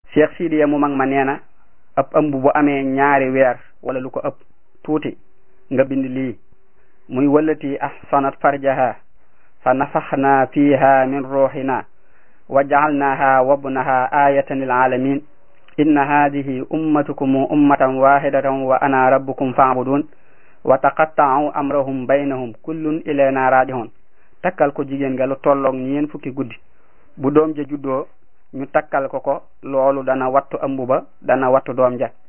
cheikh sidiya mu mag ma nee na ab ëmb bu amee ñaari weer wala lu ko ëpp tuuti nga bind lii muy wallati ahsanat farjaha fa nafaxna fiha min ruuxina wa jacalnaha wabnaha ayatan lil alamin inna hadihi ummatukum ummatan wahidatan wa ana rabbukum faabudun wa taqatta'u amrahum baynahum kullun ilayna raajihun takkal ko jigéen nga lu tolloog ñeen fukki guddi bu doom ja juddoo ñu takkal ko ko loolu dana wattu ëmb ba dana wattu doom ja